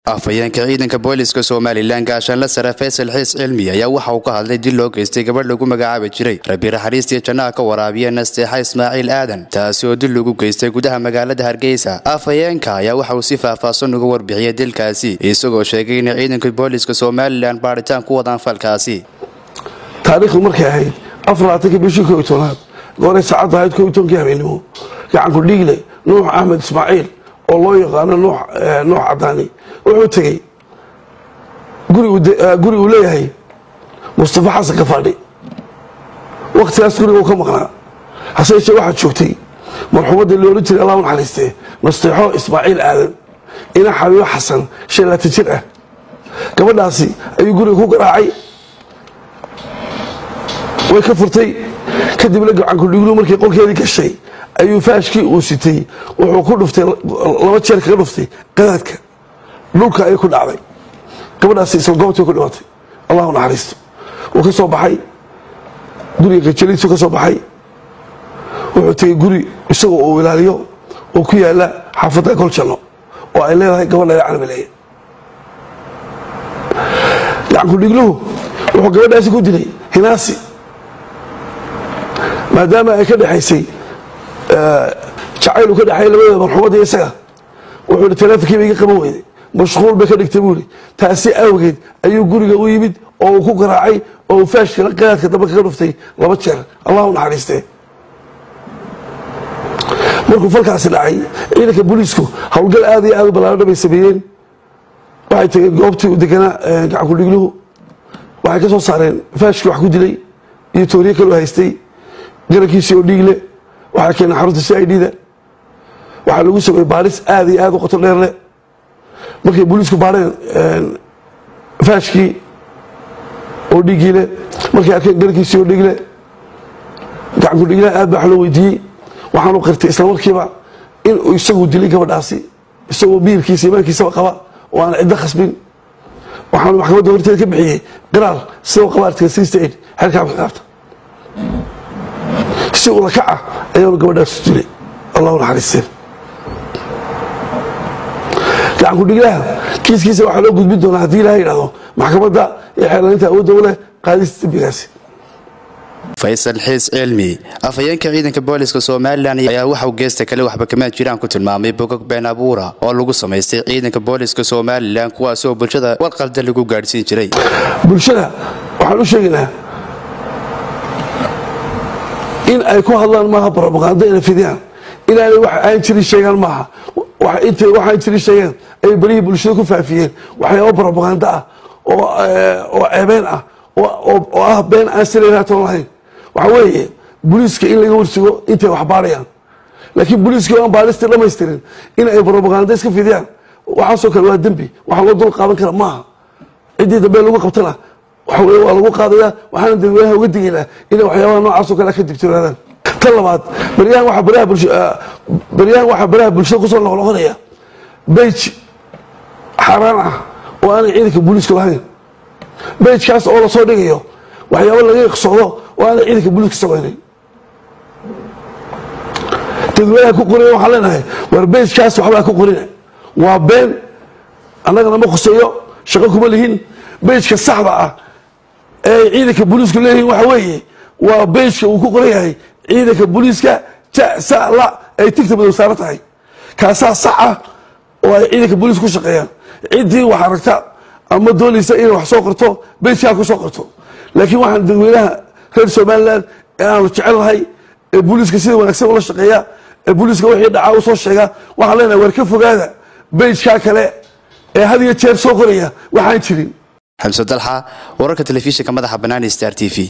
afhayeenka ciidanka booliska somalilan gaashaanla sare faysal xiis cilmi ayaa waxa uu ka hadlay dil loo geystay gabadh lagu magacaabi jiray rabi raxariistii jannaha ka waraabiya nasteexa ismaaciil aadan taasi oo dil lagu geystay gudaha magaalada hargeysa afhayeenka ayaa waxa uu si faahfaahsan uga warbixiyay dilkaasi isagoo sheegay inay ciidanka booliska somalilan baadhitaan ku wadaan falkaasi taariikhdu markay ahayd afarlaatanki bishii ko iyo tobnaad gooray saacadda ahayd ko iyo tobankii habeenimo gacanku dhiigle nuux axmed ismaaciil oo loo yaqaano nuux cadaani wuxuu tegey guri uu leeyahay mustafa xasan kafaadhi wakhtigaas guriga uu ka maqnaa hase yeeshee waxaa joogtay marxuumadda loola jiray allah u naxariistee nasteexo ismaaciil aadan ina xabiibo xasan shan laatan jir ah gabadhaasi ayuu guriga ku garaacay way ka furtay kadibna gacankudhiglu markii qolkeedii gashay ayuu faashkii uu sitay wuxuu ku dhuftay laba jeer kaga dhuftay qadaadka dhulka ayay ku dhacday gabadhaasi isla goobtii ku dhimatay allahu naxariisto wuu ka soo baxay guriga gajaliisu ka soo baxay wuxuu tegey guri isagoo uu ilaaliyo oo ku yaala xaafadda goljanno oo ay leedahay gabadha canabaleeye gacankudhigluhu wuxuu gabadhaasi ku dilay hinaasi maadaama ay ka dhexaysay jacayl uu ka dhexeey labadooda marxuumadda iyo isaga wuxuu hi taleefonkiiba iga qaban weyday mashquul bay ka dhigtay buuri taasi awgeed ayuu guriga u yimid oo uu ku garaacay oo uu faashkila qadaadka dambe kaga dhuftay laba jeer allah u naxariistee markuu falkaasi dhacay ciidanka booliisku howlgal aad iyo aad u ballaadha bay sameeyeen waxay tageen goobtii u deganaa gacankudhigluhu waxay ka soo saareen faashkii wax ku dilay iyo tooriye kaloo haystay garankiisii oo dhiigle waxaa keenay xarunta c i d da waxaa lagu sameeyey baaris aad iyo aad u qoto dheer leh markay booliisku baareen faashkii oo dhiigiile markay arkeen garankiisii oo dhiigle gacanku dhiiglaha aad baa wax loo weydiiyey waxaanu qirtay isla markiiba inuu isagu dilay gabadhaasi isagoo biirkiisa imaankiisaba qaba oo aan ciddo khasbin waxaanu maxkamadda horteeda ka bixiyey qiraal sidoo qaba artiga sixty eight xerkaamka qaabta si ula kaca ayaanu gabadhaas dilay allahu naxariisteen gacanku dhiglaha kiiskiisa waxaa loo gudbin doonaa haddii ilaha yidhahdo maxkamadda iyo xeelaninta awoodda u leh qaadista dembigaasi faysal xiis cilmi afhayeenka ciidanka booliska somalilan ayaa waxauu geesta kale waxba kamaan jiraan ku tilmaamay bogog been abuura oo lagu samaystay ciidanka booliska somalilan kuwaas oo bulshada warqalda lagu gaadhsiin jiray bulshada waxaan u sheegaynaa in ay ku hadlaan maaha brobaganda ina fidiyaan inaanay wax aan jirin sheegaan maaha intay waxaan jirin sheegeen ay berihii bulshada ku faafiyeen waxyaaba brobaganda ah oo ceebeen ah oo ah been aan silaynaatoon lahayn waxa weeye booliiska in laga warsigo intay wax baarayaan laakiin booliiskii aan baaristii dhamaystirin in ay brobaganda iska fidiyaan waxaasoo kale waa dembi waxa loo dul qaadan kara maaha ciddii dambe lagu qabtana waxa weye waa lagu qaadaya waxaana dadweynaha uga digaynaa inay waxyaabaha noocaasoo kale ka digtoonaadaan tan labaad baryahan waxaa baraha bulshada kusoo noqnoqonaya bej xaaraan ah oo aanay ciidanka booliisku lahayn bejkaas oo lasoo dhigayo waxyaaba laga iqsoodo oo aanay ciidanka booliiska samaynayn dadweynaha ku qorina waxaan leenahay war bejkaas waxbaa ku qorina waa been annagana ma khuseeyo shaqo kuma lihin bejka saxda ah ee ciidanka booliisku leeyihiin waxa weeye waa bejka uu ku qoran yahay ciidanka booliiska jasala ay tigta madow saaran tahay kaasaa sax ah oo ay ciidanka booliiska ku shaqeeyaan ciddii wax aragta ama doonaysa inay wax soo qorto bejkaa ku soo qorto laakiin waxaan dadweynaha reer somalilan ee aanu jecelnahay ee booliiska sida wanaagsan ula shaqeeya ee booliiska wixii dhacaa u soo sheega waxaan leenahay war ka fogaada bejkaa kale ee had iyo jeer soo qoraya waxaan jirin xamse dalxa wararka telefishinka madaxa banaani star t v